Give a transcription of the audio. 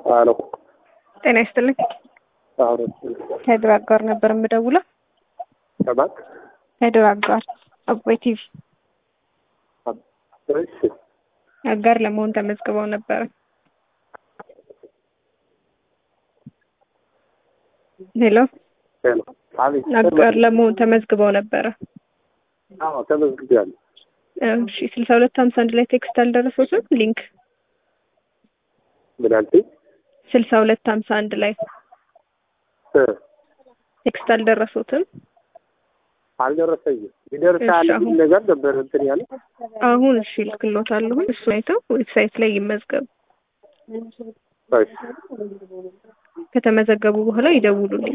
አሎ ጤና ይስጥልኝ። አሁን ከድር አጋር ነበር የምደውለው። ከማን ከድር አጋር አባይ ቲቪ እሺ አጋር ለመሆን ተመዝግበው ነበረ። ሄሎ ሄሎ አቤት አጋር ለመሆን ተመዝግበው ነበረ። አዎ ተመዝግቤያለሁ እሺ ስልሳ ሁለት ሀምሳ አንድ ላይ ቴክስት አልደረሱትም? ሊንክ ምን አልሽኝ ስልሳ ሁለት ሀምሳ አንድ ላይ እ ቴክስት አልደረሱትም? አልደረሰኝም ይደርሳል እሺ፣ አሁን- የሚል ነገር ነበር እንትን ያለ አሁን እሺ ልክሎታለሁ። እሱ አይተው ዌብሳይት ላይ ይመዝገቡ። እሺ ከተመዘገቡ በኋላ ይደውሉልኝ።